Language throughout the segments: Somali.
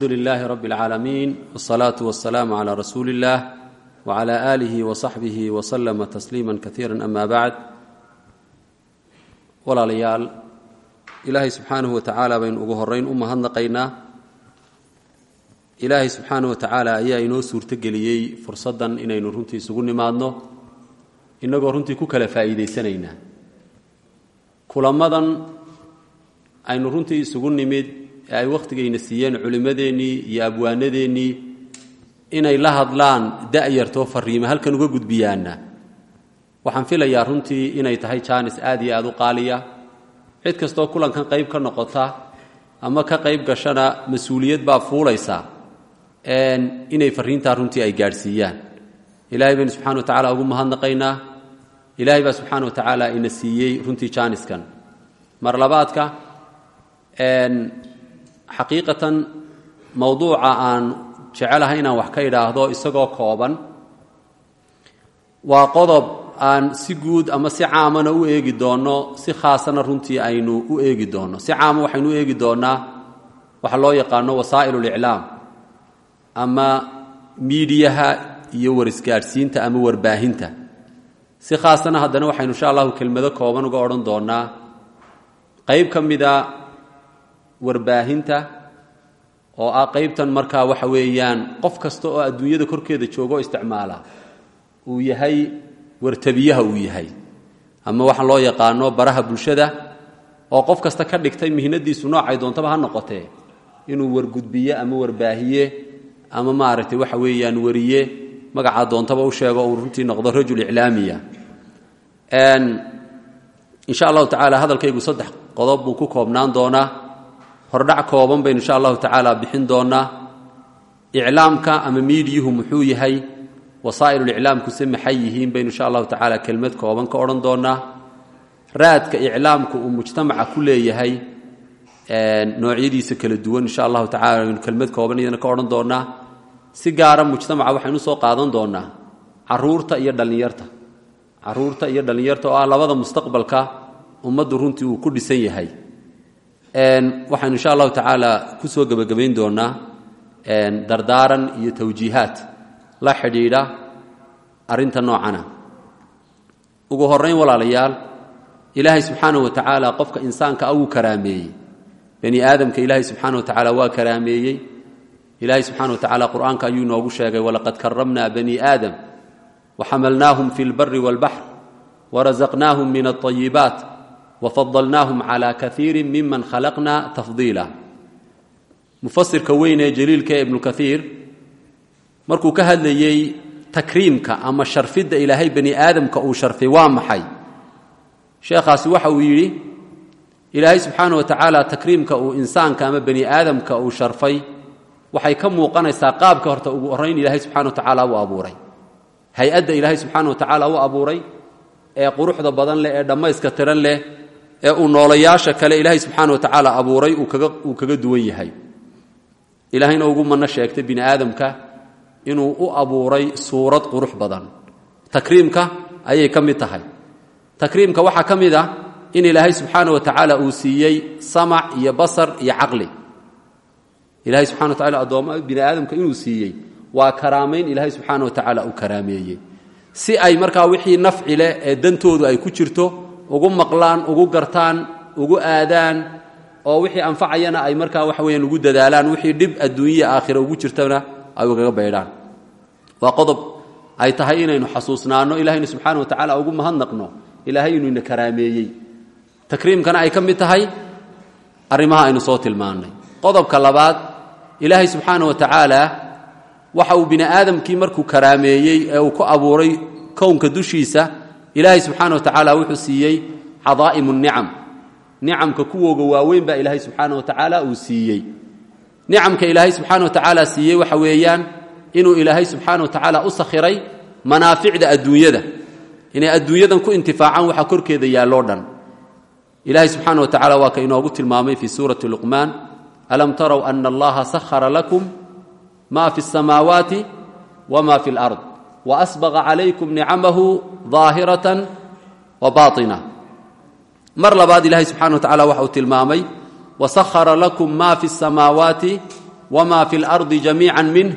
الحمد لله رب العالمين والصلاة والسلام على رسول الله وعلى آله وصحبه وسلم تسليما كثيرا أما بعد walaalayaal ilaahay subxaanahu wa tacaala baynu ugu horeyn u mahadnaqaynaa ilaahay subxaanahu wa tacaala ayaa inoo suurtogeliyey fursaddan inaynu runtii isugu nimaadno innagoo runtii ku kala faa'iidaysanaynaa kulamadan aynu runtii isugu nimid ee ay wakhtigayna siiyeen culimmadeennii iyo abwaanadeennii inay la hadlaan da'yartoo fariima halkan uga gudbiyaana waxaan filayaa runtii inay tahay jaanis aad iyo aad u qaaliya cid kastoo kulankan qayb ka noqota ama ka qayb gashana mas-uuliyad baa fuulaysa inay fariintaa runtii ay gaadhsiiyaan ilahay baynu subxana wa tacala ugu mahadnaqaynaa ilaahay baa subxaana wa tacaala ina siiyey runtii jaaniskan mar labaadka xaqiiqatan mowduuca aan jecelahay inaan wax ka idhaahdo isagoo kooban waa qodob aan si guud ama si caamana u eegi doonno si khaasana runtii aynu u eegi doonno si caama waxaynu u eegi doonnaa waxa loo yaqaano wasaa'il uliclaam ama miidiyaha iyo warisgaadhsiinta ama warbaahinta si khaasana haddana waxaynu insha allahu kelmado kooban uga odhan doonnaa qayb ka mida warbaahinta oo ah qaybtan markaa waxa weeyaan qof kasta oo adduunyada korkeeda joogo isticmaala uu yahay wartabiyaha uu yahay ama waxaa loo yaqaano baraha bulshada oo qof kasta ka dhigtay mihnadiisu noocay doontaba ha noqotee inuu wargudbiye ama warbaahiye ama maaragtay waxa weeyaan wariye magacaa doontaba u sheego uu runtii noqdo rajul iclaamiya insha allahu tacaala hadalkaygu saddex qodob buu ku koobnaan doonaa hordhac kooban baynu insha allahu tacaala bixin doonaa iclaamka ama miidiyuhu muxuu yahay wasaa'iluliclaamkuse maxay yihiin baynu insha allahu tacaala kelmad kooban ka odhan doonnaa raadka iclaamku uu mujtamaca ku leeyahay noocyadiisa kala duwan insha allahu tacala aynu kelmad kooban iyana ka odhan doonnaa si gaara mujtamaca waxaynu soo qaadan doonnaa caruurta iyo dhallinyarta caruurta iyo dhallinyarta oo ah labada mustaqbalka ummaddu runtii uu ku dhisan yahay waxaynu insha allahu tacaala ku soo gebagabayn doonnaa dardaaran iyo tawjiihaat la xidhiidha arrinta noocana ugu horrayn walaalayaal ilaahay subxaanahu wa tacaala qofka insaanka a wuu karaameeyey bani aadamka ilaahay subxaana wa tacaala waa karaameeyey ilaahay subxana wa tacala qur'aanka ayuu inoogu sheegay walaqad karamna bani aadam waxamalnaahum fi lbari wاlbaxr warazaqnaahum min alطayibaat wafadalnaahum cala kaiiri miman khalaqna tafdiila mufasirka weyn ee jaliilka ee ibnu kaiir markuu ka hadlayey takriimka ama sharfidda ilaahay bani aadamka uu sharfay waa maxay sheekhaasi waxa uu yidhi ilaahay subxaana wa tacaala takriimka uu insaanka ama bani aadamka uu sharfay waxay ka muuqanaysaa qaabka horta ugu horrayn ilaahay subxana wa tacaala u abuuray hay-adda ilaahay subxaana wa tacaala u abuuray ee quruxda badan leh ee dhammayska tiran leh ee uu noolayaasha kale ilaahay subxaana wa tacaala abuuray uu kaga duwan yahay ilaahayna ugu manno sheegtay bini aadamka inuu u abuuray suurad qurux badan takriimka ayay ka mid tahay takriimka waxaa ka mid ah in ilaahay subxaana wa tacaala uu siiyey samac iyo basar iyo caqli ilahay subxana wa tacala addoomma bini aadamka inuu siiyey waa karaamayn ilaahay subxaana wa tacaala uu karaameeyey si ay markaa wixii nafci leh ee dantoodu ay ku jirto ugu maqlaan ugu gartaan ugu aadaan oo wixii anfacayana ay markaa waxa weyaan ugu dadaalaan wixii dhib adduunyaya aakhira ugu jirtana ay ugaga baydhaan waa qodob ay tahay inaynu xasuusnaanno ilahayna subxaana wa tacala ugu mahadnaqno ilaahay inuu ina karaameeyey takriimkana ay ka mid tahay arrimaha aynu soo tilmaannay qodobka labaad ilaahay subxaana wa tacaala waxa uu bini aadamkii markuu karaameeyey ee uu ku abuuray kownka dushiisa ilaahay subxaana wa tacaala wuxuu siiyey cadaa'imu nicam nicamka kuwooga waaweyn baa ilaahay subxaana wa tacaala uu siiyey nicamka ilaahay subxaana wa tacaala siiyey waxa weeyaan inuu ilaahay subxaana wa tacaala u sakhiray manaaficda adduunyada inay adduunyadan ku intifaacaan waxa korkeeda yaalloo dhan ilaahay subxaana wa tacala waa ka inoogu tilmaamay fii suurati luqmaan alam tarow ana allaha sahara lakum ma fi اsamaawaati wma fi اlard waasbaqa calaykum nicamahu daahiratan wa baaطina mar labaad ilaahay subxana wa tacala waxa uu tilmaamay wasahara lakum ma fi اsamaawaati wma fi اlardi jamiica minh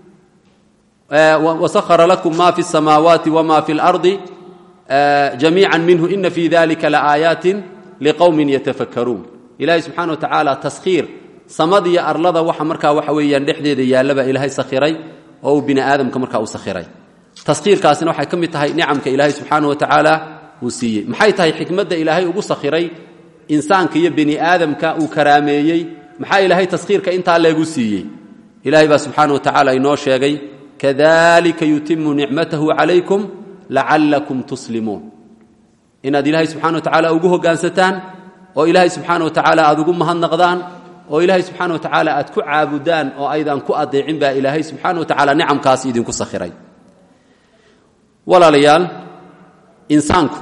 wasahara lakum ma fi الsamaawaati wma fi اlardi jamiica minhu ina fi dalika laaayaati liqowmin yatafakkaruun ilaahay subxana wa tacaala taskhiir samadiyo arlada waxa markaa waxa weeyaan dhexdeeda yaallaba ilaahay sakhiray oo uu bini aadamka markaa u sakhiray taskhiirkaasina waxay ka mid tahay nicamka ilaahay subxaana wa tacaala uu siiyey maxay tahay xikmadda ilaahay ugu sakhiray insaanka iyo bini aadamka uu karaameeyey maxaa ilaahay taskhiirka intaa leegu siiyey ilaahay baa subxaana wa tacaala inoo sheegay kadalika yutimu nicmatahu calaykum lacallakum tuslimuun inaad ilaahay subxana wa tacaala ugu hoggaansataan oo ilaahay subxaana wa tacaala aad ugu mahadnaqdaan oo ilaahay subxaana wa tacaala aad ku caabudaan oo aydan ku adeecin baa ilaahay subxaana wa tacaala nicamkaas idinku sakhiray walaalayaal insaanku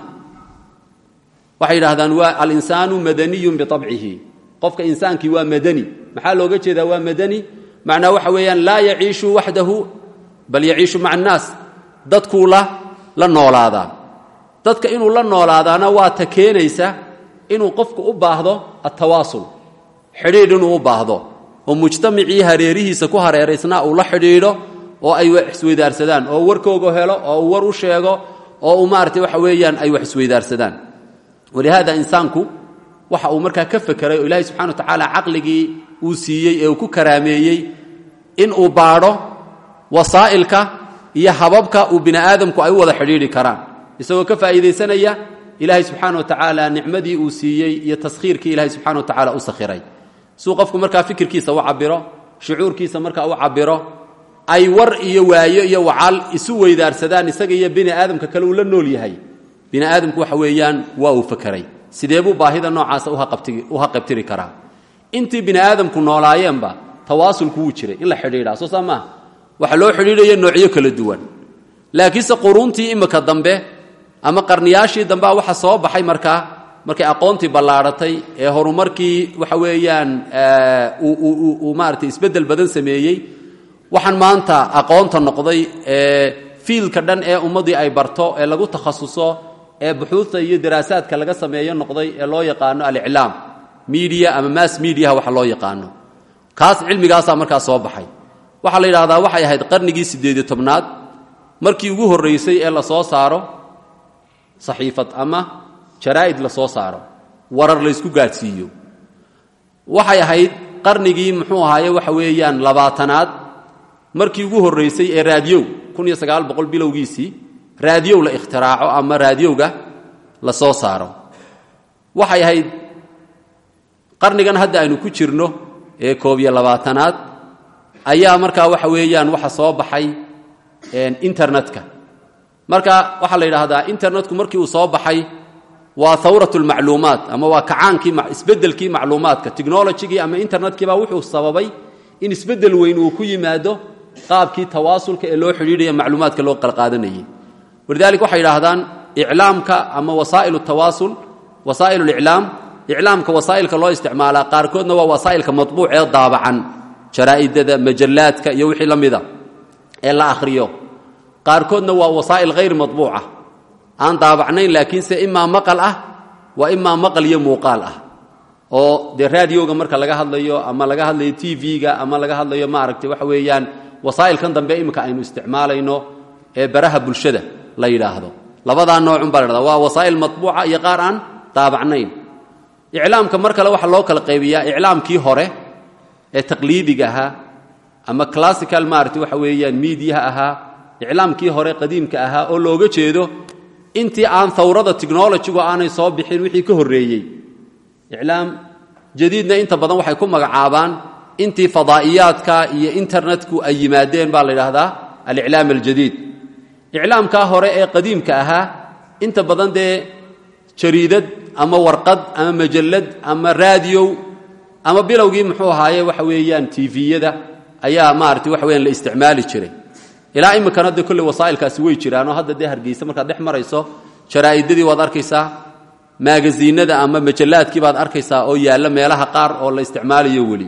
waxay yidhaahdaan waa alinsaanu madaniyun biabcihi qofka insaankii waa madani maxaa looga jeedaa waa madani macnaa waxa weeyaan laa yaciishu waxdahu bal yaciishu maca annaas dadkuu la la noolaadaa dadka inuu la noolaadaana waa ta keenaysa inuu qofku u baahdo attawaasul xidhiidh inuu u baahdo oo mujtamacii hareerihiisa ku hareeraysnaa uu la xidhiidho oo ay wax isweydaarsadaan oo warkooga helo oo uu war u sheego oo uu maarata waxa weeyaan ay wax isweydaarsadaan walihaada insaanku waxa uu markaa ka fekeray oo ilaahay subxana wa tacaala caqligii uu siiyey ee uu ku karaameeyey in uu baadho wasaa'ilka iyo hababka uu bini aadamku ay u wada xidhiidhi karaan isagoo ka faa'iidaysanaya ilaahay subxaana wa tacaala nicmadii uu siiyey iyo taskhiirkii ilahay subxana wa tacaala u sakhiray suu qofku markaa fikirkiisa u cabiro shucuurkiisa markaa u cabiro ay war iyo waayo iyo wacaal isu weydaarsadaan isaga iyo bini aadamka kale uu la nool yahay bini aadamku waxa weeyaan waa uu fakeray sidee buu baahida noocaasa u haqabtiri karaa intii bini aadamku noolaayeenba tawaasulku wuu jiray in la xidhiidhaa soo saa maaha waxa loo xidhiidhaya noocyo kala duwan laakiinse quruuntii imika dambe ama qarniyaashii dambea waxa soo baxay markaa markay aqoontii ballaadhatay ee horumarkii waxa weeyaan uu maaratay isbeddel badan sameeyey waxaan maanta aqoonta noqday ee fiilka dhan ee ummaddii ay barto ee lagu takhasuso ee buxuudta iyo daraasaadka laga sameeyo noqday ee loo yaqaano aliclaam media ama mass mediaha waxa loo yaqaano kaas cilmigaasaa markaa soo baxay waxaa la yidhahdaa waxay ahayd qarnigii siddeediyo tobnaad markii ugu horraysay ee la soo saaro saxiifad ama jaraa'id la soo saaro warar laysku gaadhsiiyo waxay ahayd qarnigii muxuu ahaaye waxa weeyaan labaatanaad markii ugu horraysay ee raadiyow kun iyo sagaal boqol bilowgiisii raadiyow la ikhtiraaco ama raadiyowga la soo saaro waxay ahayd qarnigan hadda aynu ku jirno ee koob iyo labaatanaad ayaa markaa waxa weeyaan waxa soo baxay internetka marka waxaa la yidhaahdaa internetku markii uu soo baxay waa hawrat lmacluumaat ama waa kacaankii isbeddelkii macluumaadka technologigii ama internetkiibaa wuxuu sababay in isbeddel weyn uu ku yimaado qaabkii tawaasulka ee loo xidhiidhaya macluumaadka loo qalqaadanayay walidalik waxay yidhaahdaan iclaamka ama wasaa'il tawaasul wasaa'il liclaam iclaamka wasaa'ilka loo isticmaalaa qaarkoodna waa wasaa'ilka matbuuc ee daabacan jaraa'idada majallaadka iyo wixii la mida ee la akhriyo qaarkoodna waa wasaa'il hayr matbuuca aan daabacnayn laakiinse imaa maqal ah waa imaa maqal iyo muuqaal ah oo dee raadioga marka laga hadlayo ama laga hadlayo t v-ga ama laga hadlayo maaragtay waxa weeyaan wasaa'ilkan dambe imika aynu isticmaalayno ee baraha bulshada la yidhaahdo labadaa noocun baa la dhahda waa wasaa'il matbuuca iyo qaar aan daabacnayn iclaamka mar kale waxaa loo kala qaybiyaa iclaamkii hore ee taqliidiga ahaa ama classical maaragtay waxa weeyaan miidiyaha ahaa iclaamkii hore qadiimka ahaa oo looga jeedo intii aan hawrada technologigu aanay soo bixin wixii ka horreeyey iclaam jadiidna inta badan waxay ku magacaabaan intii fadaa'iyaadka iyo internetku ay yimaadeen baa la yidhaahdaa aliclaam aljadiid iclaamkaa hore ee qadiimka ahaa inta badan dee jariidad ama warqad ama majallad ama raadiyow ama bilowgii muxuu ahaaye waxa weeyaan tiviyada ayaa maarata waxa weyaan la isticmaali jiray ilaa iminkana dee kolley wasaa'ilkaasi way jiraanoo hadda dee hargeysa markaad dhex marayso jaraa'idadii waad arkaysaa maagaziinada ama majallaadkii baad arkaysaa oo yaalla meelaha qaar oo la isticmaalayo weli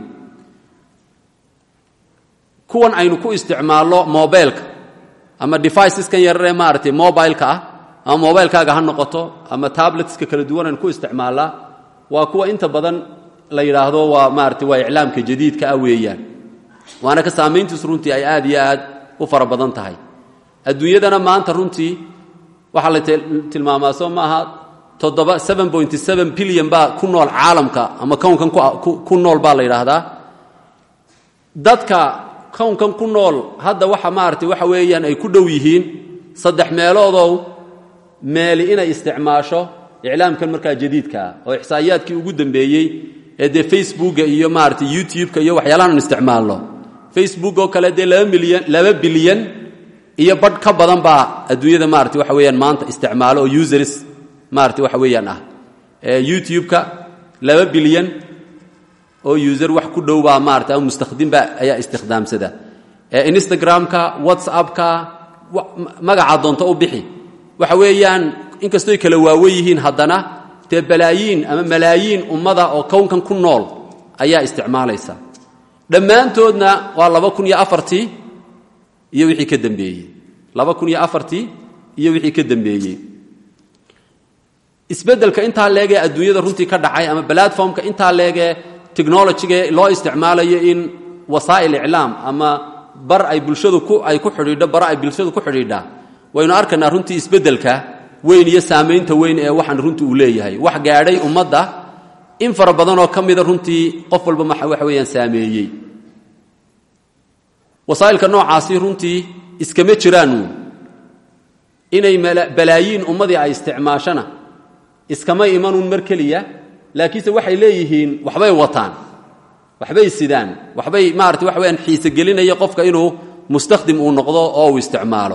kuwan aynu ku isticmaalno mobilka ama deviceskan yararee maaragtay mobileka ah ama mobilkaaga ha noqoto ama tabletska kala duwan aynu ku isticmaallaa waa kuwa inta badan la yidhaahdo waa maarata waa iclaamka jadiidka ah weeyaan waana ka saamayntiisu runtii ay aad iyo aad u fara badan tahay adduunyadana maanta runtii waxaa la tilmaamaa soo maaha toddoba seven point seven bilyan baa ku nool caalamka ama kownkan ku nool baa la yidhaahdaa dadka kownkan ku nool hadda waxa maaragtay waxa weeyaan ay ku dhow yihiin saddex meeloodow meeli inay isticmaasho iclaamkan markaa jadiidkaa oo ixsaa'iyaadkii ugu dambeeyey ee dee facebooka iyo maaragtay youtube-ka iyo waxyaalahan isticmaalno facebook oo kale dee laba milyan laba bilyan iyo badh ka badan baa adduunyada maarata waxa weeyaan maanta isticmaalo oo users maarata waxa weeyaan ah youtube-ka laba bilyan oo user wax ku dhow baa maarata ama mustakhdimba ayaa istikhdaamsada instagram-ka whatsapp-ka magaca doonto u bixi waxa weeyaan inkastoy kala waawen yihiin haddana dee balaayiin ama malaayiin ummada oo kownkan ku nool ayaa isticmaalaysa dhammaantoodna waa laba kun iyo afartii iyo wixii ka dambeeyey laba kun iyo afartii iyo wixii ka dambeeyey isbeddelka intaa leegee adduunyada runtii ka dhacay ama platformka intaa leegee technologiga loo isticmaalayo in wasaa'il iclaam ama bar ay bulshadu ku ay ku xidhiidho bara ay bulshadu ku xidhiidhaa waynu arkaynaa runtii isbeddelka weyn iyo saamaynta weyn ee waxaan runtii uu leeyahay wax gaadhay ummadda in fara badanoo ka mida runtii qof walba waxa weeyaan saameeyey wasaa'ilka noocaasi runtii iskama jiraanu inay balaayiin ummadii ay isticmaashana iskamay imanuun mar keliya laakiinse waxay leeyihiin waxbay wataan waxbay sidaan waxbay maarata waxa weyaan xiise gelinaya qofka inuu mustakhdim uu noqdo oo uu isticmaalo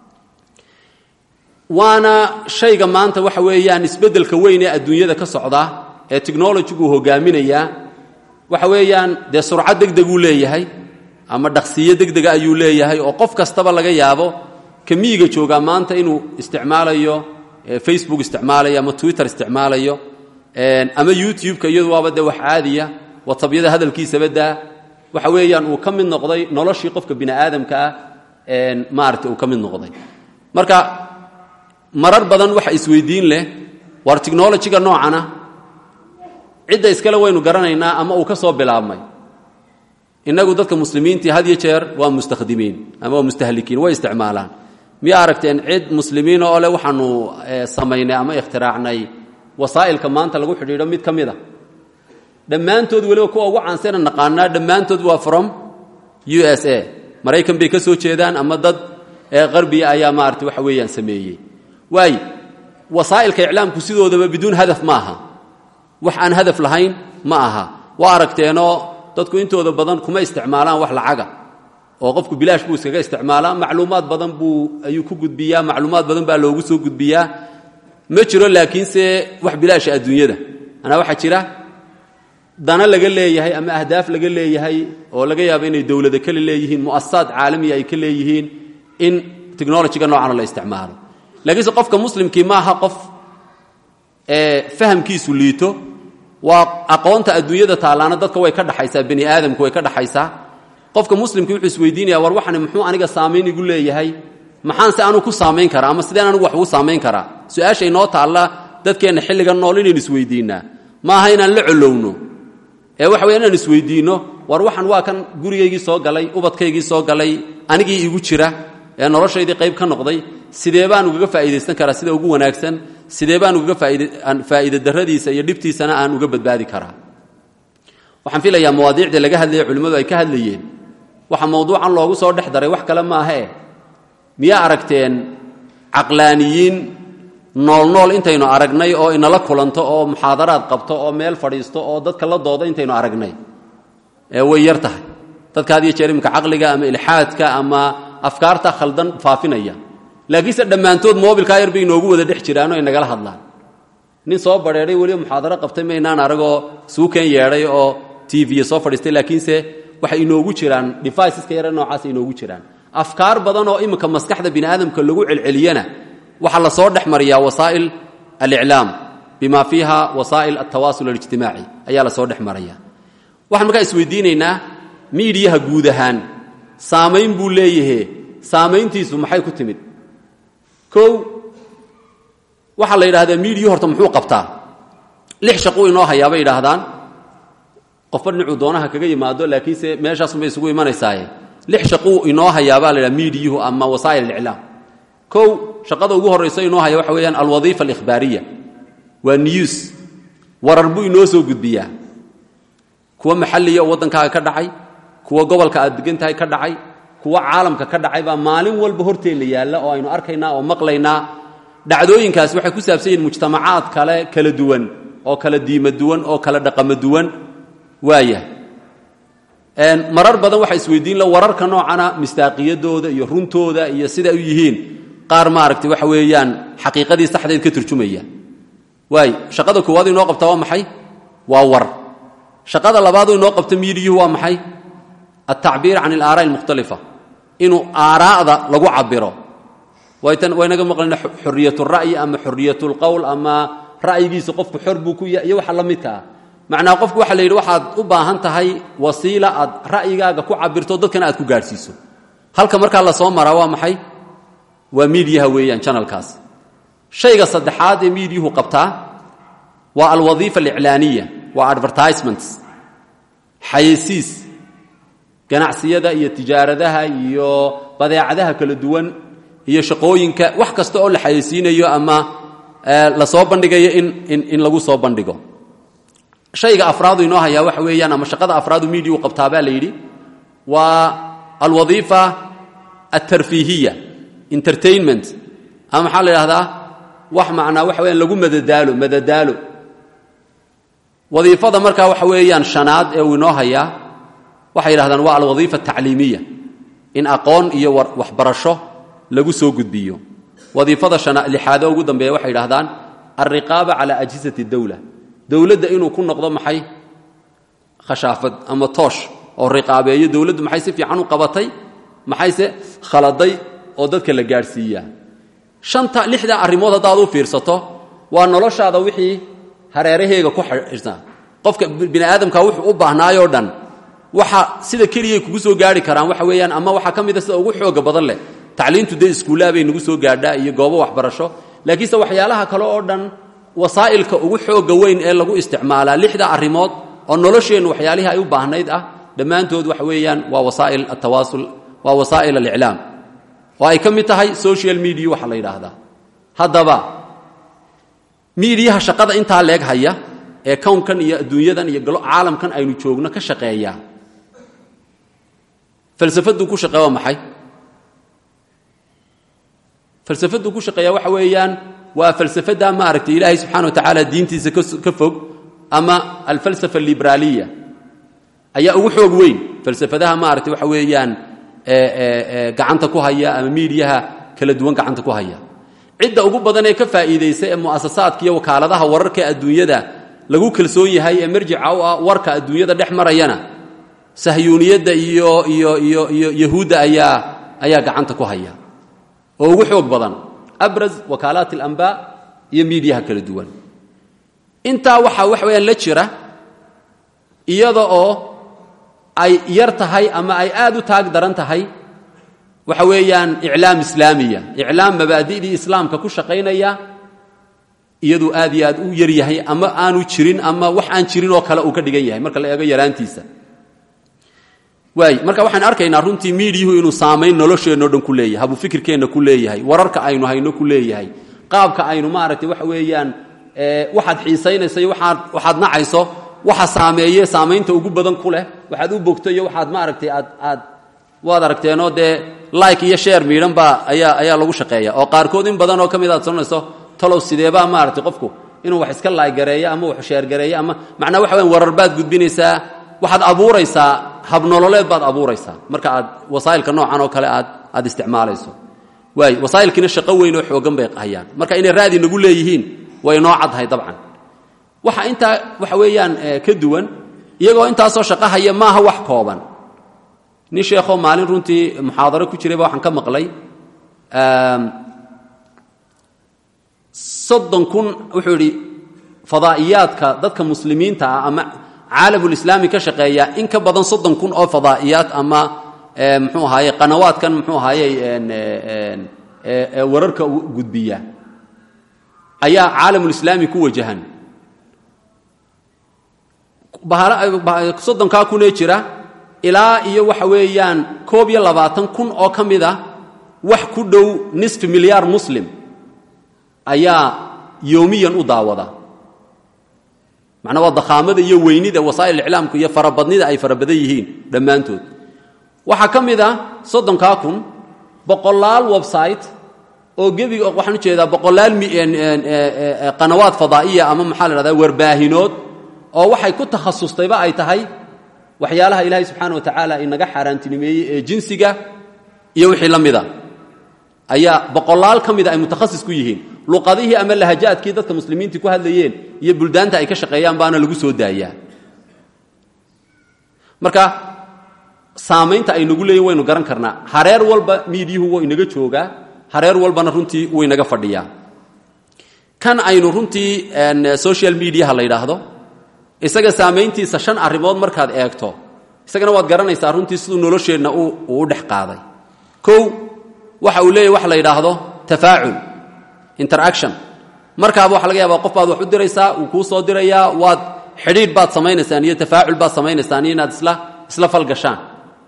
waana shayga maanta waxa weeyaan isbeddelka weyn ee adduunyada ka socda ee technologiguu hogaaminayaa waxa weeyaan dee surcad degdeguu leeyahay ama dhaqsiyo degdega ayuu leeyahay oo qof kastaba laga yaabo ka miyiga joogaa maanta inuu isticmaalayo facebook isticmaalayo ama twitter isticmaalayo ama youtube-ka iyadu waaba dee wax caadiya watabyada hadalkiisaba daa waxa weeyaan uu ka mid noqday noloshii qofka bini aadamka ah maarata uu ka mid noqday marka marar badan waxa isweydiin leh war technologiga noocana cidda iskale waynu garanaynaa ama uu ka soo bilaabmay innagu dadka muslimiintii had yo jeer waa mustakhdimiin ama waa mustahlikiin way isticmaalaan miyaa aragteen cid muslimiina oo leh waxaanu samaynay ama ikhtiraacnay wasaa'ilka maanta lagu xidhiidho mid ka mid a dhammaantood weliba kuwa ugu caansana naqaanaa dhammaantood waa from u s a maraykan bay ka soo jeedaan ama dad qarbiya ayaa maarata waxa weeyaan sameeyey waay wasaa'ilka iclaamku sidoodaba biduun hadaf ma aha wax aan hadaf lahayn ma aha waa aragteenoo dadku intooda badan kuma isticmaalaan wax lacaga oo qofku bilaash buu iskaga isticmaalaa macluumaad badan buu ayuu ku gudbiyaa macluumaad badan baa loogu soo gudbiyaa ma jiro laakiinse wax bilaasha adduunyada anaa waxaa jira dana laga leeyahay ama ahdaaf laga leeyahay oo laga yaabo inay dowlado kale leeyihiin mu'asasaad caalamiya ay ka leeyihiin in technologiga noocana la isticmaalo laakiinse qofka muslimkii maaha qof fahamkiisu liito waa aqoonta adduunyada taallaana dadka way ka dhaxaysaa bani aadamku way ka dhaxaysaa qofka muslimkii wuxuu isweydiinaya war waxani muxuu aniga saamayn igu leeyahay maxaan se anugu ku saamayn karaa ama sideen anugu wax ugu saamayn karaa su-aasha inoo taalla dadkeenna xilligan nool inaynu isweydiinnaa maaha inaan la colowno ee waxa weya inaan isweydiinno war waxan waa kan gurigaygii soo galay ubadkaygii soo galay anigii igu jira ee noloshaydii qayb ka noqday sidee baan ugaga faa'iidaysan karaa sida ugu wanaagsan sidee baan ugaga faa'iida darradiisa iyo dhibtiisana aan uga badbaadi karaa waxaan filayaa mawaadiicdii laga hadlayay culimmadu ay ka hadlayeen waxa mawduucan loogu soo dhex daray wax kale maahee miyaa aragteen caqlaaniyiin noolnool intaynu aragnay oo inala kulanto oo muxaadaraad qabto oo meel fadhiisto oo dadka la dooda intaynu aragnay ee way yar tahay dadka had iyo jeer imika caqliga ama ilxaadka ama afkaarta khaldan faafinaya laakiinse dhammaantood moobilkaa yar bay inoogu wada dhex jiraanoo ay nagala hadlaan nin soo badheedhay weliba muxaadaro qabtay maynaan aragoo suukeen yeedhay oo tv soo fadhiistay laakiinse waxay inoogu jiraan deviceska yare noocaasa inoogu jiraan afkaar badan oo iminka maskaxda bini aadamka lagu celceliyana waxaa la soo dhex mariyaa wasaa'il aliclaam bima fiiha wasaa'il altawaasul alijtimaaci ayaa la soo dhex maraya waxaan markaa isweydiinaynaa miidiyaha guud ahaan saamayn buu leeyahe saamayntiisu maxay ku timid kow waxaa la yidhahdaa miidiyu horta muxuu qabtaa lix shaquu inoo hayaa bay yidhaahdaan qofba dhinacuu doonaha kaga yimaado laakiinse meeshaasunbay isugu imanaysaaye lix shaquu inoo hayaabaa la idhaha miidiyuhu ama wasaa'il aliclaam kow shaqada ugu horrayso inoo haya waxa weeyaan alwadiifa alikhbaariya waa news warar buu inoo soo gudbiyaa kuwa maxalliya oo waddankaaga ka dhacay kuwa gobolka aad degan tahay ka dhacay kuwa caalamka ka dhacay baa maalin walba horteenna yaalla oo aynu arkaynaa oo maqlaynaa dhacdooyinkaasi waxay ku saabsan yihin mujtamacaad kale kala duwan oo kala diimo duwan oo kala dhaqamo duwan waaya marar badan waxaa isweydiin la wararka noocana mistaaqiyadooda iyo runtooda iyo sida u yihiin qaar maaragtay waxa weeyaan xaqiiqadii saxdeed ka turjumaya waay shaqada koowaad inoo qabta waa maxay waa war shaqada labaadu inoo qabta miidiyuhu waa maxay altacbiir can alaaraai almukhtalifa inuu aaraa'da lagu cabiro waynaga maqlayna xoriyat ra'yi ama xoriyat lqowl ama ra'yigiisa qofku xor buu ku yahay iyo waxa la midka ah macnaa qofku waxa la yidhi waxaad u baahan tahay wasiila aad ra'yigaaga ku cabirto dadkana aad ku gaadhsiiso halka markaa la soo maraa waa maxay waa miidiyaha weeyaan janalkaas shayga saddexaad ee miidiyuhu qabtaa waa alwadiifa aliclaaniya waa advertisements xayeysiis ganacsiyada iyo tijaaradaha iyo badeecadaha kala duwan iyo shaqooyinka wax kasta oo la xayeysiinayo ama la soo bandhigayo in in lagu soo bandhigo shayga afraadu inoo hayaa waxa weeyaan ama shaqada afraadu miidiyu qabtaa baa la yidhi waa alwadiifa altarfiihiya entertainment ama maxaa la idhahdaa wax macnaa waxa weyaan lagu madadaalo madadaalo wadiifada markaa waxa weeyaan shanaad ee uu inoo hayaa waxay yidhahdaan waa alwadiifa atacliimiya in aqoon iyo waxbarasho lagu soo gudbiyo wadiifada lixaado ugu dambeeya waxay yidhahdaan alriqaaba cala ajhisati dowla dowladda inuu ku noqdo maxay khashaafad ama toosh oo riqaabeeyo dowladdu maxay si fiican u qabatay maxayse khaladay oo dadka la gaadhsiiyaa shanta lixdaa arrimood haddaad u fiirsato waa noloshaada wixii hareeraheega ku xidhsan qofka bini aadamka wuxuu u baahnaayoo dhan waxa sida keliyay kugu soo gaari karaan waxa weeyaan ama waxaa ka mida sida ugu xooga badan leh tacliintu dee iskuullaha bay nagu soo gaadhaa iyo goobo waxbarasho laakiinse waxyaalaha kale oo dhan wasaa'ilka ugu xooga weyn ee lagu isticmaalaa lixda arrimood oo nolosheennu waxyaalihii ay u baahnayd ah dhammaantood waxa weeyaan waa wasaa'il altawaasul waa wasaa'il aliclaam oo ay ka mid tahay social media waxa la yidhaahdaa haddaba miidiyaha shaqada intaa leeg haya ee kownkan iyo adduunyadan iyo caalamkan aynu joogno ka shaqeeyaa falsafaduu ku shaqeeya waa maxay falsafaduu ku shaqeeya waxa weeyaan waa falsafada maaragtay ilaahay subxana wa tacaala diintiisa ka fog ama alfalsafa alibraaliya ayaa ugu xoog weyn falsafadaha maaragtay waxa weeyaan gacanta ku haya ama miidiyaha kala duwan gacanta ku haya cidda ugu badan ee ka faa'iidaysa ee mu'asasaadka iyo wakaaladaha wararka adduunyada lagu kalsoon yahay ee marjica u ah warka adduunyada dhex marayana sahyuuniyadda iyo iyo iyo iyo yahuudda ayaa ayaa gacanta ku haya oo ugu xoog badan abraz wakaalaat alambaa iyo miidiyaha kala duwan intaa waxaa wax weeyaan la jira iyada oo ay yar tahay ama ay aad u taag daran tahay waxa weeyaan iclaam islaamiya iclaam mabaadi'dii islaamka ku shaqaynaya iyaduu aad iyo aad u yar yahay ama aanu jirin ama wax aan jirin oo kale uu ka dhigan yahay marka la eego yaraantiisa waay marka waxaan arkaynaa runtii miidiyuhu inuu saamayn nolosheenno dhan ku leeyahay habufikirkeenna ku leeyahay wararka aynu hayno ku leeyahay qaabka aynu maaragtay waxa weeyaan waxaad xiisaynayso iyo waaad waxaad nacayso waxa saameeye saamaynta ugu badan ku leh waxaad u bogto iyo waxaad maaragtay aad aad waad aragteenoo dee like iyo sheer miidhan baa ayaa ayaa lagu shaqeeya oo qaarkood in badan oo ka mid aad soconayso talow sideebaa maaragtay qofku inuu wax iska laaygareeyo ama wax sheergareeyo ama macnaa waxa weyan warar baad gudbinaysaa waxaad abuuraysaa habnololeed baad abuuraysaa marka aad wasaa'ilka noocan oo kale aad aad isticmaalayso waay wasaa'ilkiina shaqo weyn oo xoogan bay hayaan marka inay raadi nagu leeyihiin way noo caddahay dabcan waxa intaa waxa weeyaan ka duwan iyagoo intaasoo shaqo haya maaha wax kooban nin sheekhoo maalin runtii muxaadaro ku jirayba waxaan ka maqlay soddon kun wuxuu idhi fadaa'iyaadka dadka muslimiinta ah ama caalamulislaami ka shaqeeya in ka badan soddon kun oo fadaa'iyaad ama muxuu ahaaye qanawaadkan muxuu ahaaye wararka gudbiya ayaa caalamulislaami ku wajahan soddonkaa kunee jira ilaa iyo waxa weeyaan koob iyo labaatan kun oo ka mid a wax ku dhow nisfi milyaar muslim ayaa yowmiyan u daawada macnaa waa dakhaamada iyo weynida wasaa'il iclaamka iyo farabadnida ay farabadan yihiin dhammaantood waxaa ka mid a soddonkaa kun boqolaal website oo gebiga waxaan u jeedaa boqolaal qanawaad fadaa'iya ama maxaa la dhahdaa warbaahinood oo waxay ku takhasustayba ay tahay waxyaalaha ilaahay subxaana wa tacaala inaga xaaraantinimeeyey ee jinsiga iyo wixii la mida ayaa boqolaal ka mida ay mutakhasis ku yihiin luqadihii ama lahajaadkii dadka muslimiintii ku hadlayeen iyo buldaanta ay ka shaqeeyaan baana lagu soo daayaa marka saamaynta ay nagu leeyihin waynu garan karnaa hareer walba miidiyuhu wuu inaga joogaa hareer walbana runtii wuu inaga fadhiyaa kan aynu runtii social mediaha la yidhaahdo isaga saamayntiisa shan arrimood markaad eegto isagana waad garanaysaa runtii siduu nolosheenna uu u dhex qaaday kow waxa uu leeyahy waxa la yidhaahdo tafaacul interaction markaaba waxa laga yaabaa qof baad wax u diraysaa wuu kuu soo dirayaa waad xidhiidh baad samaynaysaan iyo tafaacul baad samaynaysaan iyo inaad isla isla falgashaan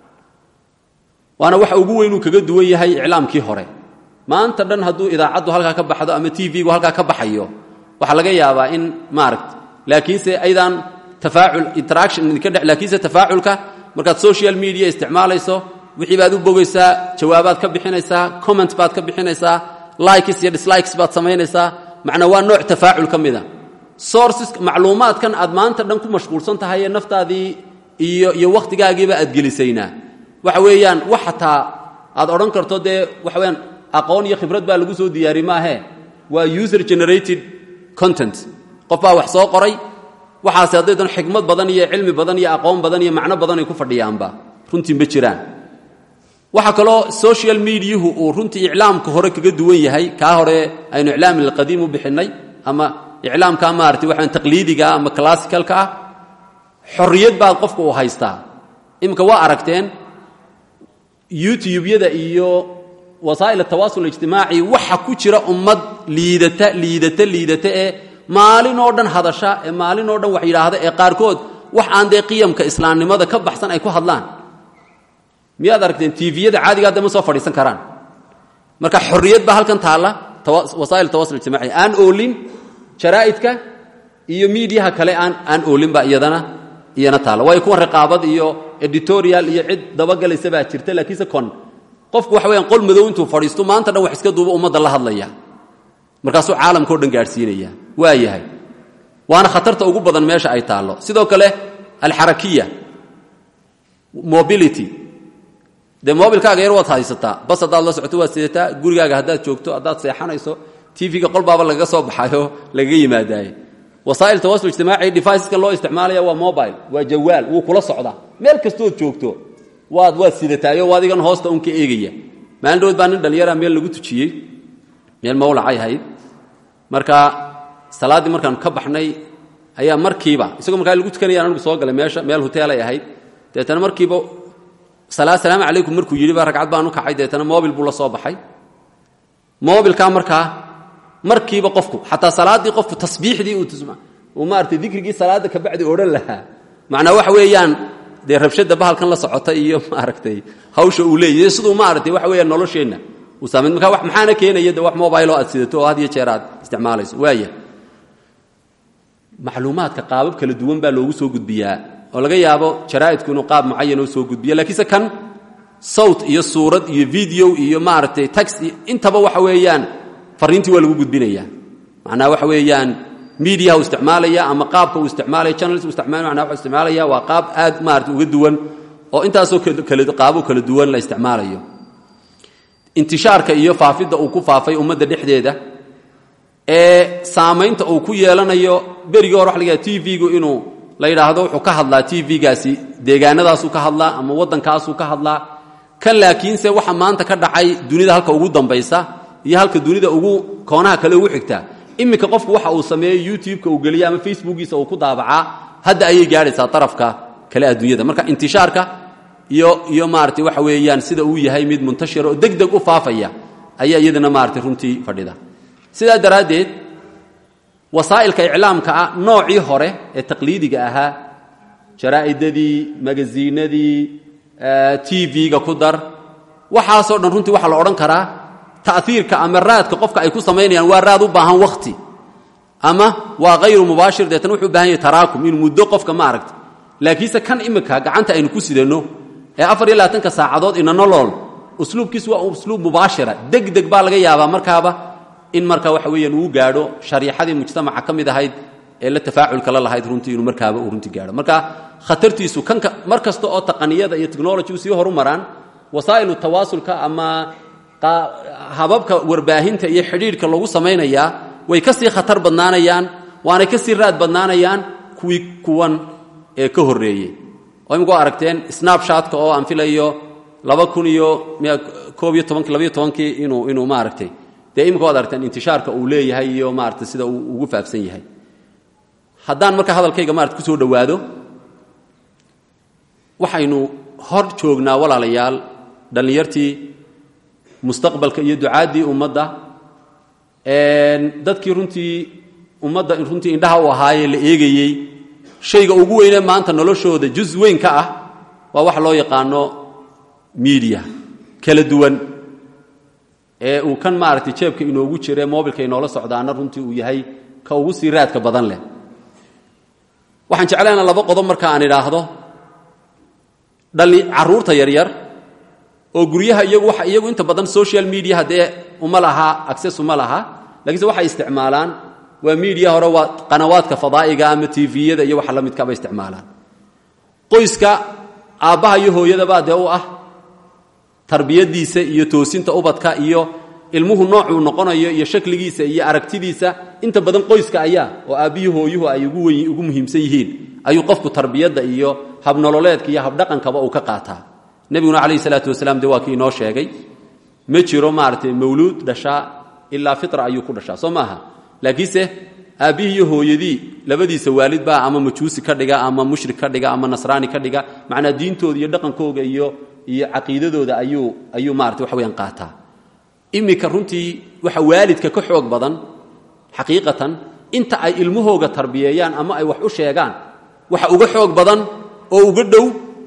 waana waxa ugu weynuu kaga duwan yahay iclaamkii hore maanta dhan hadduu idaacaddu halkaa ka baxdo ama t v-gu halkaa ka baxayo waxaa laga yaabaa in maaragt laakiinse aydaan tafaacul interaction idinka dhe laakiinse tafaaculka markaad social media isticmaalayso wixii baad u bogaysaa jawaabaad ka bixinaysaa comment baad ka bixinaysaa likes iyo dislikes baad samaynaysaa macnaa waa nooc tafaacul ka mida sources macluumaadkan aad maanta dhan ku mashquulsan tahay ee naftaadii iyo iyo wakhtigaagiiba aad gelisaynaa waxa weeyaan wax xataa aad odhan karto dee waxa weyaan aqoon iyo khibrad baa lagu soo diyaari maahe waa user generated content qof baa wax soo qoray waxaase hadday dan xikmad badan iyo cilmi badan iyo aqoon badan iyo macno badan ay ku fadhiyaanba runtii ma jiraan waxaa kaloo social mediahu uu runtii iclaamka hore kaga duwan yahay kaa hore aynu iclaam alqadiim u bixinnay ama iclaamka maarata waxaan taqliidigaa ama classicalka ah xorriyad baad qofka uu haystaa iminka waa aragteen youtube-yada iyo wasaa'il atawaasul ijtimaaci waxa ku jira ummad liidata liidata liidata ee maalin oo dhan hadasha ee maalin oo dhan wax yidhaahda ee qaarkood wax aan dee qiyamka islaamnimada ka baxsan ay ku hadlaan miyaad aragteen tviyada caadigaa de ma soo fadhiisan karaan marka xorriyad baa halkan taalla wasaa'il tawasul ijtimaaci aan oolin jaraa'idka iyo miidiyaha kale aan aan oolin baa iyadana iyana taalla waayo kuwan riqaabad iyo editorial iyo cid dabagelaysa baa jirta laakiinse kon qofku waxa weyaan qol madow intuu fadhiisto maanta dhan wax iska duuba ummadda la hadlaya markaasuu caalamkao dhan gaadhsiinaya waa yahay waana khatarta ugu badan meesha ay taallo sidoo kale alxarakiya mobility dee mobilkaaga yar waad haysataa bas haddaad la socoto waad sidataa gurigaaga haddaad joogto haddaad seexanayso tv-ga qolbaaba lagaga soo baxayo lagaga yimaadaaye wasaa'il tawasul ijtimaaci deviceska loo isticmaalaya waa mobile waa jawaal wuu kula socdaa meel kastood joogto waad waad sidataayo adigan hoosta un ka eegaya maalin dhawood baa nin dhallinyara meel lagu tujiyey meel mawlacay ahayd marka salaaddii markaanu ka baxnay ayaa markiiba isagoo markaa lagu tukanayaan anigu soo galay meesha meel hoteelay ahayd deetana markiiba salaamu calaykum markuu yidhi ba ragcad baan u kacay deetana mobil buu la soo baxay mobilkaa markaa markiiba qofku xataa salaaddii qofku tasbiixdii uu maarata dikrigii salaadda kabacdi odhan lahaa macnaa waxa weeyaan dee rabshadda bahalkan la socota iyo maaragtay hawsha uu leeyahy siduu maaragtay waxa weeyaan nolosheenna uu saamayn marka wax maxaana keenaya de wax mobiloo aad sidato oo had iyo jeer aad isticmaalayso waaya macluumaadka qaabab kala duwan baa loogu soo gudbiyaa oo laga yaabo jaraa'idku inuu qaab mucayan oo soo gudbiya lakiinse kan sawt iyo suurad iyo video iyo maaragtay tax iyo intaba waxa weeyaan fariintii waa lagu gudbinaya macnaha waxa weeyaan mediaha uu isticmaalaya ama qaabka uu isticmaalaya channels uu isticmaalaya macnaha wuxuu isticmaalaya waa qaab aad maaragtay uga duwan oo intaasoo kala qaabo kala duwan la isticmaalayo intishaarka iyo faafidda uu ku faafay ummadda dhexdeeda ee saamaynta uu ku yeelanayo berigii hore waxa laga yaha t v-gu inuu la yidhaahdo wuxuu ka hadlaa t v-gaasi deegaanadaasuu ka hadlaa ama waddankaasuu ka hadlaa kan laakiinse waxa maanta ka dhacay dunida halka ugu dambaysa iyo halka dunida ugu koonaha kale ugu xigtaa iminka qofku waxa uu sameeyo youtube-ka uu geliya ama facebookiisa uu ku daabacaa hadda ayay gaadhaysaa darafka kale adduunyada marka intishaarka iyo iyo maaragtay waxa weeyaan sida uu yahay mid muntashira oo deg deg u faafaya ayaa iyadana maaragtay runtii fadhida sidaa daraaddeed wasaa'ilka iclaamka ah noocii hore ee taqliidiga ahaa jaraa'idadii magaziinadii tv-ga ku dar waxaasoo dhan runtii waxaa la odhan karaa ta'hiirka ama raadka qofka ay ku samaynayaan waa raad u baahan wakhti ama waa hayru mubaashir deetan wuxuu u bahan yahay taraakum inuu muddo qofka ma aragta laakiinse kan imika gacanta aynu ku sidanno ee afar iyo labaatanka saacadood inanolool usluubkiisu waa usluub mubaashira deg deg baa laga yaabaa markaaba in marka waxa weeyaan uu gaadho shariixadii mujtamaca ka mid ahayd ee la tafaaculka la lahayd runtii inuu markaaba uu runtii gaadho marka khatartiisu kanka mar kasta oo taqaniyada iyo technology u sii horumaraan wasaa'ilu tawaasulka ama hababka warbaahinta iyo xidhiidhka lagu samaynayaa way ka sii khatar badnaanayaan waanay ka sii raad badnaanayaan kuwii kuwan ee ka horreeyey oo imika waa aragteen snabshotka oo aan filayo laba kun iyo koob iyo tobankii labaiyo tobankii inuu inuu maaragtay dee imika waad aragteen intishaarka uu leeyahay iyo maaragtay sida uu ugu faafsan yahay haddaan marka hadalkayga maarata ku soo dhowaado waxaynu hor joognaa walaalayaal dhallinyartii mustaqbalka iyo ducaaddii ummadda dadkii runtii ummadda runtii indhaha u ahaayee la eegayey shayga ugu weynee maanta noloshooda juz weyn ka ah waa waxa loo yaqaano miidiya kala duwan ee uu kan maaragtay jeebka inoogu jire mobilka inoola socdaana runtii uu yahay ka ugu sii raadka badan leh waxaan jeclaynaa laba qodob marka aan idhaahdo dhali carruurta yaryar oo guryaha iyagu waxa iyagu inta badan social mediaha dee uma laha access uma laha lakiinse waxay isticmaalaan waa miidiya hore waa qanawaadka fadaa'iga ama tviyada iyo waxa la midkaba isticmaalaan qoyska aabbaha iyo hooyadabaa dee u ah tarbiyadiisa iyo toosinta ubadka iyo ilmuhu noocuu noqonayo iyo shakligiisa iyo aragtidiisa inta badan qoyska ayaa oo aabbiyi hooyuhu ay ugu muhiimsan yihiin ayuu qofku tarbiyadda iyo habnololeedka iyo habdhaqankaba uu ka qaataa nebiguna calayhi salaatu wasalaam dee waa kii inoo sheegay ma jiro maaragtay mawluud dhashaa ilaa fitra ayuu ku dhashaa soo maaha laakiinse aabbihii iyo hooyadii labadiisa waalid baa ama majuusi ka dhiga ama mushrik ka dhiga ama nasraani ka dhiga macnaa diintooda iyo dhaqankooga iyo iyo caqiidadooda ayuu ayuu maarata wax weyaan qaataa iminka runtii waxa waalidka ka xoog badan xaqiiqatan inta ay ilmahooga tarbiyeeyaan ama ay wax u sheegaan waxa uga xoog badan oo uga dhow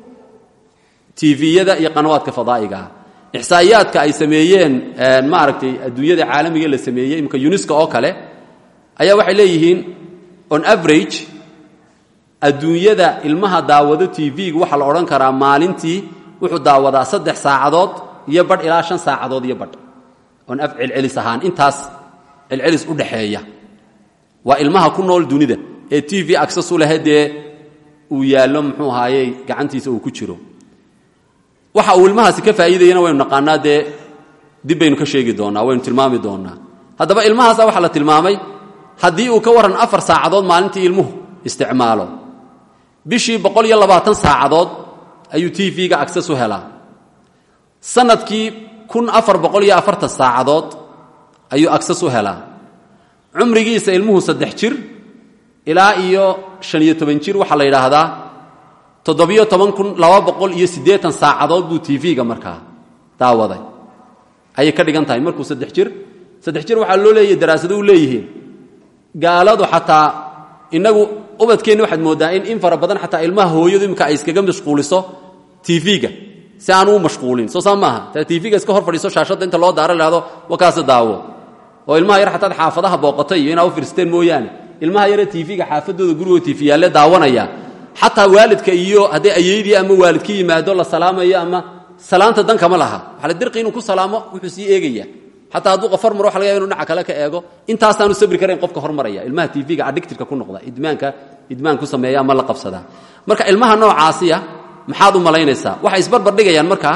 tviyada iyo qanawaadka fadaa'igaah ixsaa'iyaadka ay sameeyeen maaragtay adduunyada caalamiga la sameeyey imika uniska oo kale ayaa waxay leeyihiin on average adduunyada ilmaha daawado tv-ga waxaa la odhan karaa maalintii wuxuu daawadaa saddex saacadood iyo badh ilaa shan saacadood iyo badh on celcelis ahaan intaas celcelis u dhaxeeya waa ilmaha ku nool dunida ee t v access u lehe dee uu yaallo muxuu ahaayey gacantiisa uu ku jiro waxa uu ilmahaasi ka faa'iidayana waynu naqaanaa dee dib baynu ka sheegi doonnaa waynu tilmaami doonnaa haddaba ilmahaasa waxaa la tilmaamay haddii uu ka warran afar saacadood maalintii ilmuhu isticmaalo bishii boqol iyo labaatan saacadood ayuu t v-ga access u helaa sanadkii kun afar boqol iyo afartan saacadood ayuu access u helaa cumrigiisa ilmuhu saddex jir ilaa iyo shan iyo toban jir waxaa la yidhaahdaa toddobiyo toban kun laba boqol iyo siddeetan saacadood buu t v-ga markaa daawaday ayay ka dhigan tahay markuu saddex jir saddex jir waxaa loo leeyahy daraasado u leeyihiin gaaladu xataa inagu ubadkeenni waxaad mooddaa in in fara badan xataa ilmaha hooyadu imika ay iskaga mashquuliso tv-ga si aan u mashquulin soo saa maaha ta tv-ga iska hor fadhiiso shaashadda inta loo daaro lahado wakaase daawo oo ilmaha yar xataad xaafadaha booqatay iyo inaa u firsteen mooyaane ilmaha yare tv-ga xaafadooda gurigooda tv yaalle daawanaya xataa waalidka iyo hadday ayeydii ama waalid ka yimaado la salaamayo ama salaanta dan kama laha waxaa la dirqi inuu ku salaamo wuxuu sii eegaya xataa hadduu qof hormaro waxa laga yaba inu dhinaca kale ka eego intaasaanu sabri karayn qofka hormaraya ilmaha tv-ga addictifka ku noqda idmaanka idmaan ku sameeya ama la qabsadaa marka ilmaha noocaasiya maxaad u malaynaysaa waxay isbarbar dhigayaan markaa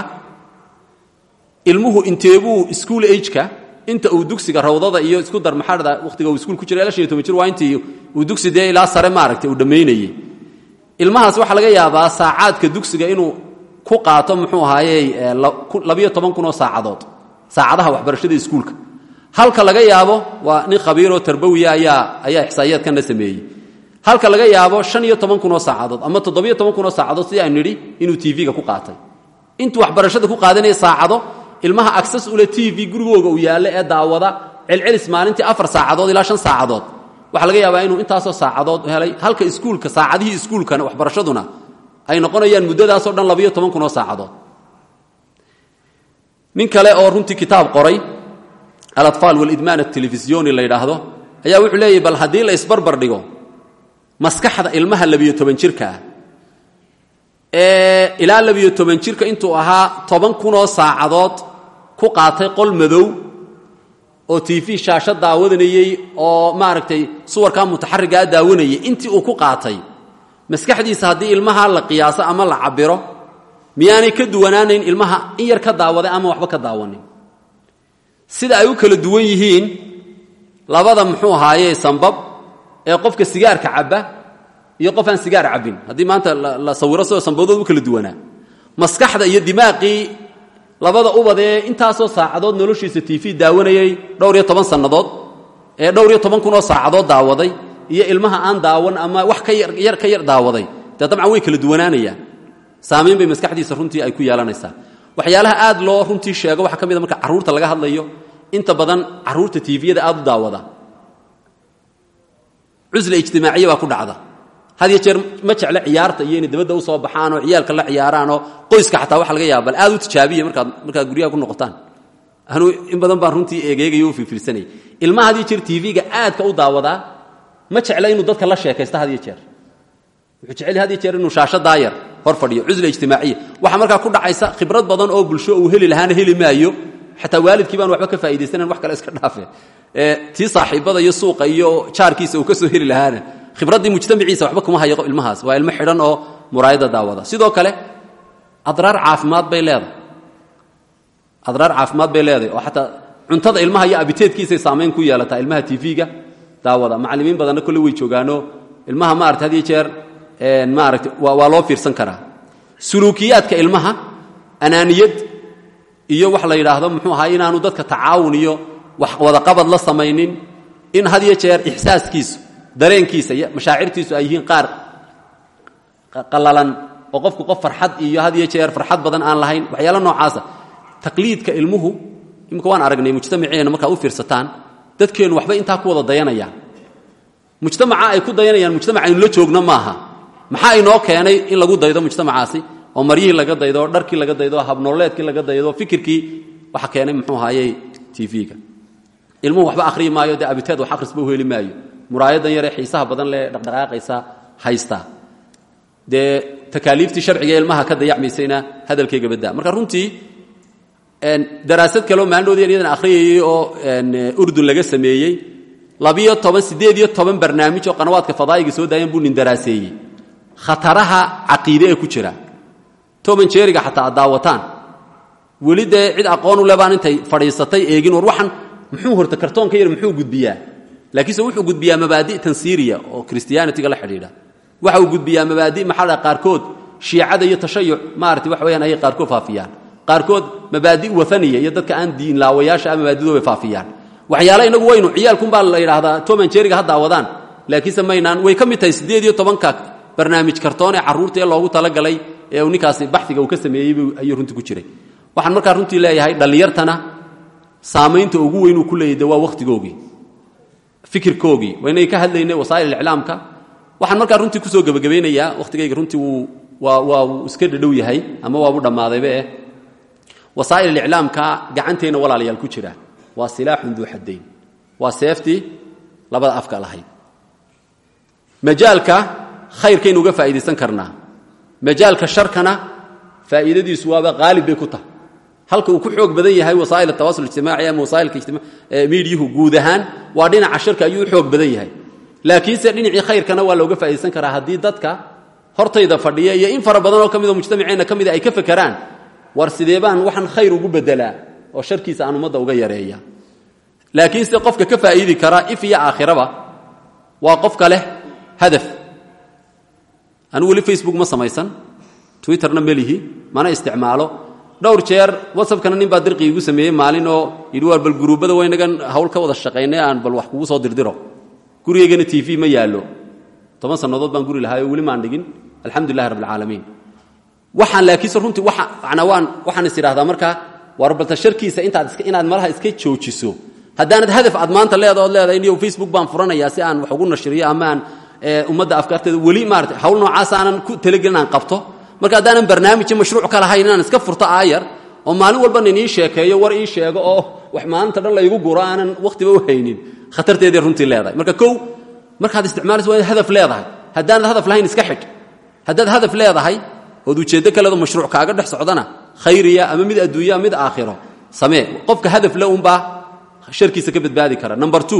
ilmuhu inteebuu school ageka inta uu dugsiga rawdada iyo isku dar maxaadhada wakhtiga uu iskuul ku jira ilaa shan iyo toban jir waa intii uu dugsi dee ilaa sare maaragtay uu dhammaynayey ilmahaas waxaa laga yaabaa saacaadka dugsiga inuu ku qaato muxuu ahaayey labiyo toban kun oo saacadood saacadaha waxbarashada iskuulka halka laga yaabo waa nin khabiiroo tarbawiya ayaa ayaa ixsaa'iyaadkanna sameeyey halka laga yaabo shan iyo toban kun oo saacadood ama toddobiyo toban kun oo saacadood sidii aynu nidhi inuu tv-ga ku qaatay intuu waxbarashada ku qaadanaya saacado ilmaha access ule t v gurigooga uu yaallo ee daawada celcelis maalintii afar saacadood ilaa shan saacadood waxaa laga yaabaa inuu intaasoo saacadood helay halka iskuulka saacadihii iskuulkana waxbarashaduna ay noqonayaan muddadaasoo dhan labayo toban kun oo saacadood nin kale oo runtii kitaab qoray alatfaal walidmaan atelefisiyoni la yidhaahdo ayaa wuxuu leeyahy bal haddii la isbarbar dhigo maskaxda ilmaha labiyo toban jirka ah ee ilaa labiyo toban jirka intuu ahaa toban kunoo saacadood ku qaatay qol madow oo t v shaasho daawadanayey oo maaragtay suwarkaa mutaxarigaa daawanayay intii uu ku qaatay maskaxdiisa haddii ilmaha la qiyaaso ama la cabiro miyaanay ka duwanaanayn ilmaha in yar ka daawaday ama waxba ka daawanin sida ay u kala duwan yihiin labada muxuu ahaaye sambab ee qofka sigaarka cabba iyo qof aan sigaar cabbin haddii maanta la sawiro sidoo sambadood u kala duwanaa maskaxda iyo dimaaqii labada ubad ee intaasoo saacadood noloshiisa t v daawanayay dhowr iyo toban sannadood ee dhowr iyo toban kunoo saacadood daawaday iyo ilmaha aan daawan ama wax ka yar ka yar daawaday dee dabcan way kala duwanaanayaan saamayn bay maskaxdiisa runtii ay ku yeelanaysaa waxyaalaha aad loo runtii sheego waxaa ka mid a marka carruurta laga hadlayo inta badan carruurta tviyada aad u daawada cusla ijtimaaciya baa ku dhacda had iyo jeer ma jeclo ciyaarta iyo inay dabadda u soo baxaan oo ciyaalka la ciyaaraanoo qoyska xataa waxa laga yaaba bal aad u tijaabiya markaad markaad guryaha ku noqotaan anuu in badan baan runtii eegeegayo u fiirfiirsanayay ilmaha had iyo jeer tv-ga aadka u daawadaa ma jecla inuu dadka la sheekaysto had iyo jeer wuxuu jecel had iyo jeer inuu shaasho daayar hor fadhiyo cusla ijtimaaciya waxaa markaa ku dhacaysa khibrad badan oo bulsho uu heli lahaana heli maayo xataa waalidkii baan waxba ka faa'idaysanayn wax kale iska dhaafe tii saaxiibada iyo suuqa iyo jaarkiisa uu ka soo heli lahaana khibraddii mujtamaciisa waxba kuma hayo ilmahaas waa ilmo xidhan oo muraayada daawada sidoo kale adraar caafimaad bay leedahay adraar caafimaad bay leedahay oo xataa cuntada ilmaha iyo abiteedkiisay saamayn ku yeelataa ilmaha tv-ga daawada macallimiin badanna kolle way joogaano ilmaha maarata had iyo jeer maarata waa loo fiirsan karaa suluukiyaadka ilmaha anaaniyad iyo wax la yidhaahdo muxuu ahaa inaanu dadka tacaawun iyo wax wadaqabad la samaynin in had iyo jeer ixsaaskiisu dareenkiisa iyo mashaacirtiisu ay yihiin qaar qallalan oo qofku qof farxad iyo had iyo jeer farxad badan aan lahayn waxyaalo noocaasa taqliidka ilmuhu imika waan aragnay mujtamaceena markaad u fiirsataan dadkeennu waxbay intaa ku wada dayanayaan mujtamaca ay ku dayanayaan mujtamac aynu la joogno maaha maxaa inoo keenay in lagu daydo mujtamacaasi oo maryihii laga daydo oo dharkii laga daydo habnooleedkii laga daydo fikirkii waxa keenay muxuu ahaayey tv-ga ilmuhu waxba akhriyi maayo dee abiteed wax akhrisba u heli maayo muraayadan yaree xiisaha badan lee dhaqdhaqaaqaysa haysta dee takaaliiftii sharciga ee ilmaha ka dayacmaysayna hadalkayga baddaa marka runtii daraasad kaleo maalinoodii iyadan akhriyayey oo urdun laga sameeyey labiyo toban siddeed iyo toban barnaamij oo qanawaadka fadaa'iga soo daayan buu nin daraaseeyey khataraha caqiide ee ku jira toban jeeriga xataa ad daawataan weli dee cid aqoon u le baan intay fadhiisatay eegin war waxan muxuu horta kartoonka yar muxuu gudbiyaa laakiinse wuxuu gudbiyaa mabaadi' tansiiriya oo christianitiga la xidhiidha waxa uu gudbiyaa mabaadi' maxaa dha qaarkood shiicada iyo tashayuc maarata wax weyaan ayay qaarkood faafiyaan qaarkood mabaadi' waaniya iyo dadka aan diin laawayaasha ah mabaadidoobay faafiyaan waxyaale inagu waynu ciyaalkunbaa la yidhaahdaa toman jeeriga ha daawadaan laakiinse maynaan way ka mid tahay siddeed iyo tobanka barnaamij kartoon ee carruurta ee loogu talagalay ee uu ninkaasi baxiga uu ka sameeyey ayuu runtii ku jiray waxaan markaa runtii leeyahay dhallinyartana saamaynta ugu weyn uu ku leeyay de waa wakhtigoogii fikirkoogii waynay ka hadlaynay wasaa'il iclaamka waxaan markaa runtii kusoo gebagabaynayaa wakhtigayga runtii wuu waa waa uu iska dhadhow yahay ama waabu dhammaadayba eh wasaa'il iclaamka gacanteenna walaalayaal ku jira waa silaaxun duu xaddayn waa seeftii labada afka lahayd majaalka khayrkaynu uga faa'iidaysan karnaa majaalka sharkana faa'iidadiisu waaba qaalib bay ku tahay halka uu ku xoog badan yahay wasaa'il atawasul ijtimaaci ama wasaa'ilka miidyuhu guud ahaan waa dhinaca sharka ayuu u xoog badan yahay laakiinse dhinacii khayrkana waa looga faa'iidaysan karaa haddii dadka hortayda fadhiya iyo in fara badan oo ka midoo mujtamaceenna ka mida ay ka fakeraan war sidee baan waxaan khayr ugu bedelaa oo sharkiisa aan ummadda uga yareeya laakiinse qofka ka faa'iidi kara if iyo aakhiraba waa qofka leh hadaf anigu weli facebook ma samaysan twitterna melihi mana isticmaalo dhowr jeer whatsappkana nin baa dirqii igu sameeyey maalin oo yidhi waar bal guruubbada waynagan hawl ka wada shaqaynay aan bal wax kugu soo dirdiro gurigaygana t v ma yaallo toban sannadood baan guri lahaayoo weli maan dhigin alxamdulilahi rabbilcaalamiin waxaan laakiinse runtii wamanaa waan waxaan is idhahdaa markaa war balta sharkiisa intaad inaad malaha iska joojiso haddaanad hadaf aad maanta leeda ood leedahay niyo facebook baan furanayaa si aan wax ugu nashriyo ama aan ummadda afkaarteeda weli maarata hawl noocaas aanan ku talagelin aan qabto marka haddaanan barnaamij mashruuc ka lahayn inaan iska furto aayar oo maalin walbana inii sheekeeyo war ii sheego oo wax maalinta dhan laygu guro aanan wakhtiba u haynin khatarteeday runtii leedahay marka kow markaad isticmaalayso waa inaad hadaf leedahay haddaanad hadaf lahayn iska xidh haddaad hadaf leedahay ood ujeeddo kaledo mashruuc kaaga dhex socdana khayriya ama mid adduunya mid aakhiro samee qofka hadaf le unbaa sharkiisa ka badbaadi kara number two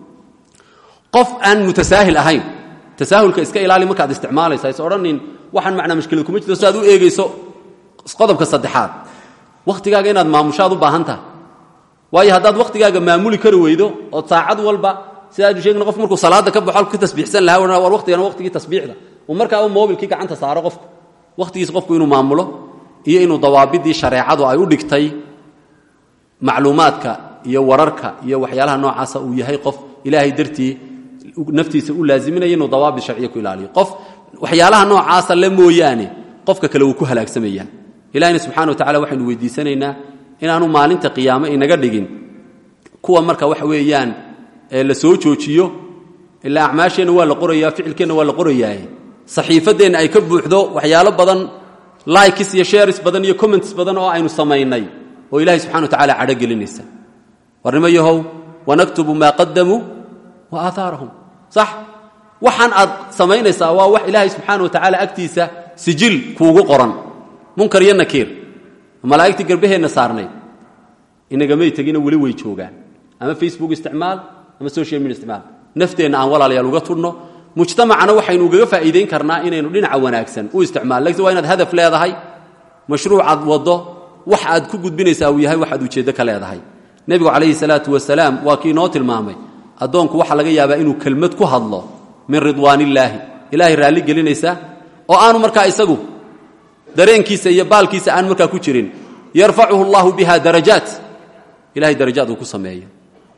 qof aan mutasaahil ahayn tasaahulka iska ilaali markaad isticmaalaysa is odhanin waxaan macnaa mashkilad kuma jirto si aad u eegayso qodobka saddexaad wakhtigaaga inaad maamushaad u baahan tahay waayo haddaad wakhtigaaga maamuli kari weydo ood saacad walba sidaadu sheegna qof markuu salaada ka baxo ka tasbiixsan lahaa war waqtigana waqtigii tasbiixda uu markaaba mobilkii gacanta saaro qofku wakhtigiisa qofku inuu maamulo iyo inuu dawaabidii shareecadu ay u dhigtay macluumaadka iyo wararka iyo waxyaalaha noocaasa uu yahay qof ilaahay dartii naftiisa u laaziminaya inuu dawaabid sharciya ku ilaaliyo qof waxyaalaha noocaasa le mooyaane qofka kale wuu ku halaagsamaya ilahina subxana wa tacala waxaynu weydiisanaynaa inaanu maalinta qiyaame inaga dhigin kuwa marka waxa weeyaan la soo joojiyo ilaa acmaasheenna waa la qorayaa ficilkeenna waa la qorayaaye saxiifadeenna ay ka buuxdo waxyaalo badan likes iyo shares badan iyo comments badan oo aynu samaynay oo ilahay subxana wa tacala cadho gelinaysa warnimo yahow wanaktubu maa qadamuu wa aahaarahum sax waxaan aad samaynaysaa waa wax ilaahay subxaana wa tacaala agtiisa sijil kuugu qoran munkar iyo nakiir malaa'igtii garbaheenna saarnayd inagamay tegina weli way joogaan ama facebook isticmaal ama social media isticmaal nafteenna aan walaalayaal uga tudhno mujtamacana waxaynu ugaga faa'iidayn karnaa inaynu dhinaca wanaagsan u isticmaal lakiin waa inaad hadaf leedahay mashruucaad waddo wax aad ku gudbinaysaa uu yahay waxaad ujeeddo ka leedahay nebigu calayhi salaatu wasalaam waa kii inoo tilmaamay addoonku waxaa laga yaabaa inuu kelmad ku hadlo min ridwaanillaahi ilaahay raalli gelinaysa oo aanu markaa isagu dareenkiisa iyo baalkiisa aan markaa ku jirin yarfacuhu allahu biha darajaat ilahay darajaad uu ku sameeyo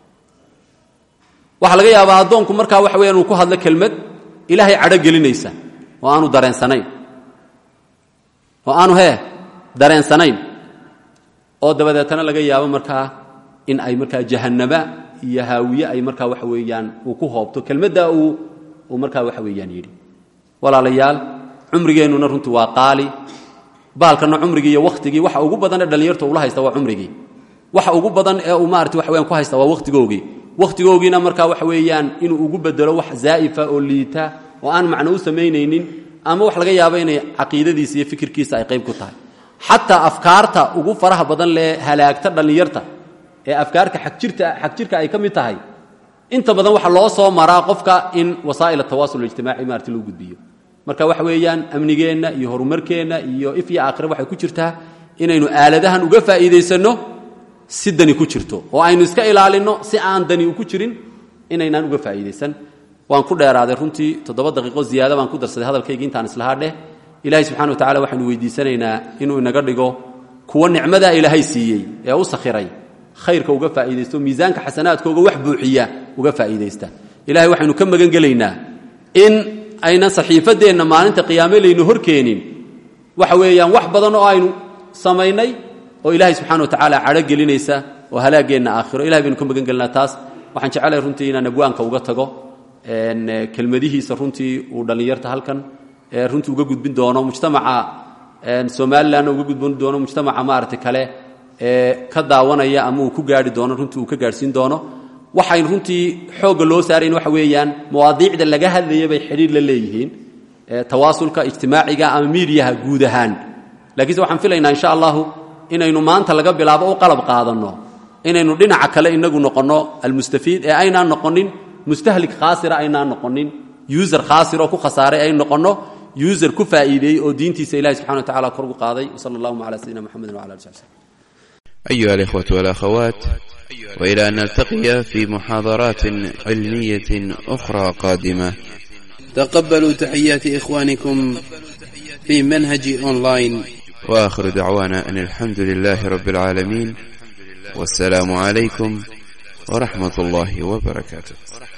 waxaa laga yaabaa addoonku markaa waxa weya inuu ku hadlo kelmad ilaahay cadho gelinaysa oo aanu dareensanayn oo aanu hee dareensanayn oo dabadeetana laga yaabo markaa in ay markaa jahannama iyo haawiye ay markaa waxa weeyaan uu ku hoobto kelmaddaa uu uu markaa waxa weeyaan yidhi walaalayaal cumrigeennuna runtii waa qaali baalkana cumrigii iyo wakhtigii waxa ugu badan ee dhallinyarta ula haysta waa cumrigii waxa ugu badan ee uu maarata waxa weyaan ku haysta waa wakhtigoogii wakhtigoogiina markaa waxa weeyaan inuu ugu bedelo wax zaa'ifa oo liita oo aan macno u samaynaynin ama wax laga yaabo inay caqiidadiisa iyo fikirkiisa ay qayb ku tahay xataa afkaarta ugu faraha badan lee halaagta dhallinyarta ee afkaarka agjirta xagjirka ay ka mid tahay inta badan waxa loo soo maraa qofka in wasaa'il atawaasul ijtimaaci maarti loo gudbiyo marka waxa weeyaan amnigeenna iyo horumarkeenna iyo if iyo aakhire waxay ku jirtaa inaynu aaladahan uga faa'iidaysanno si dani ku jirto oo aynu iska ilaalinno si aan dani ku jirin inaynaan uga faa'iidaysan waan ku dheeraaday runtii toddoba daqiiqo ziyaada baan ku darsaday hadalkayga intaan islahaa dheh ilaahay subxana wa tacala waxaynu weydiisanaynaa inuu inaga dhigo kuwa nicmadaa ilaahay siiyey ee u sakhiray khayrka uga faa'iidaysto miisaanka xasanaadkooga wax buuxiya uga faa'iidaysta ilahay waxaynu ka magan gelaynaa in aynan saxiifadeenna maalinta qiyaame laynu horkeenin waxa weeyaan wax badan oo aynu samaynay oo ilaahay subxana wa tacaala cadho gelinaysa oo halaageenna aakhiro ilahay baynu ka magan gelinaa taas waxaan jecelahay runtii inaan abwaanka uga tago kelmadihiisa runtii uu dhallinyarta halkan runtii uga gudbin doono mujtamaca somalilanna uga gudbin doono mujtamaca maaragtay kale ee ka daawanaya ama uu ku gaari doono runtii uu ka gaadhsiin doono waxayn runtii xoogga loo saarayn waxa weeyaan mawaadiicda laga hadlaya bay xidhiir la leeyihiin tawaasulka ijtimaaciga ama miidiyaha guud ahaan lakiinse waxaan filaynaa insha allahu inaynu maanta laga bilaabo u qalab qaadanno inaynu dhinaca kale inagu noqonno almustafiid ee aynaan noqonin mustahlik khaasira aynaan noqonin user khaasir oo ku khasaaray ay noqonno user ku faa'iideeyey oo diintiisa ilahi subxana wa tacala kor ugu qaaday wsala allahuma cala sayidina mxamedi wala ali sali slm أيها الإخوة والأخوات وإلى أن نلتقي في محاضرات علمية أخرى قادمة تقبلوا تحيات إخوانكم في منهج أونلاين وآخر دعوانا أن الحمد لله رب العالمين والسلام عليكم ورحمة الله وبركاته